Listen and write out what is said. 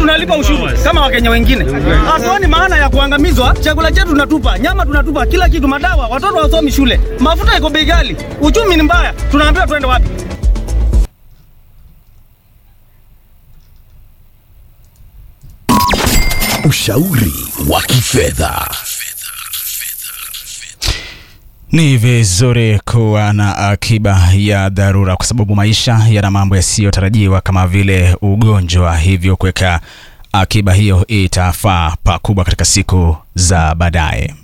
tunalipa ushuru kama Wakenya wengine. Hatuoni maana ya kuangamizwa. Chakula chetu tunatupa, nyama tunatupa, kila kitu, madawa, watoto wasomi shule, mafuta iko bei ghali, uchumi ni mbaya, tunaambiwa tuende wapi? Ushauri wa kifedha. Ni vizuri kuwa na akiba ya dharura kwa sababu maisha yana mambo yasiyotarajiwa kama vile ugonjwa, hivyo kuweka akiba hiyo itafaa pakubwa katika siku za baadaye.